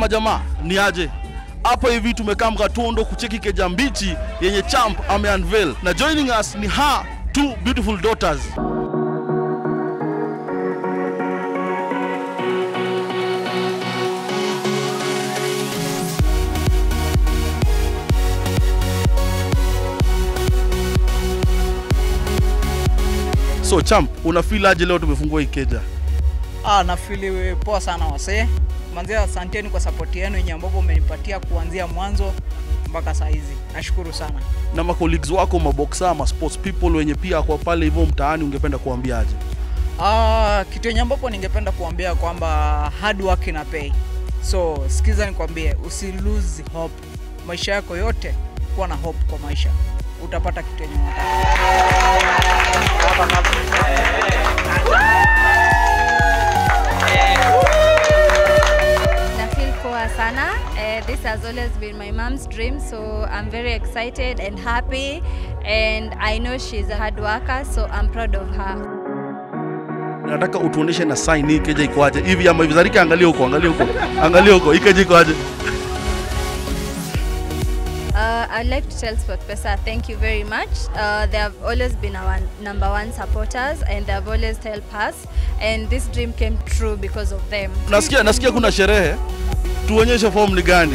majamaa ni aje hapa hivi tumekaa mkatondo kucheki keja mbichi yenye champ ameunveil na joining us ni ha two beautiful daughters so champ una feel aje leo tumefungua hii keja Ah, nafili poa sana wasee. Manzia, asanteni kwa support yenu yenye ambapo umenipatia kuanzia mwanzo mpaka saa hizi. Nashukuru sana. na macolleagues wako maboksa ma sports people wenye pia kwa pale hivyo mtaani ungependa kuambia aje Ah, kitu yenye ambapo ningependa kuambia kwamba hard work ina pay. So sikiza nikwambie, usi lose hope. Maisha yako yote kuwa na hope kwa maisha, utapata kitu yenye unataka. Na feel poa sana. Uh, this has always been my mom's dream, so I'm very excited and happy. And I know she's a hard worker, so I'm proud of her. nataka utuoneshe na sign hii keja iko aje hivi ama hivi zarika angalia huko angalia huko angalia huko hii keja iko aje Uh, I'd like to tell SportPesa thank you very much. Uh, they have always been our number one supporters and they have always helped us. And this dream came true because of them. nasikia nasikia kuna sherehe tuonyeshe form ni gani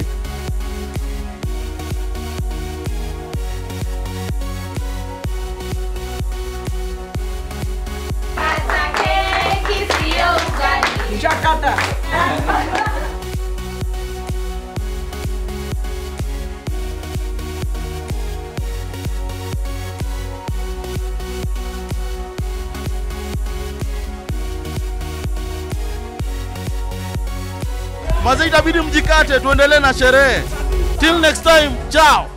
mazee itabidi mjikate tuendelee na sherehe till next time chao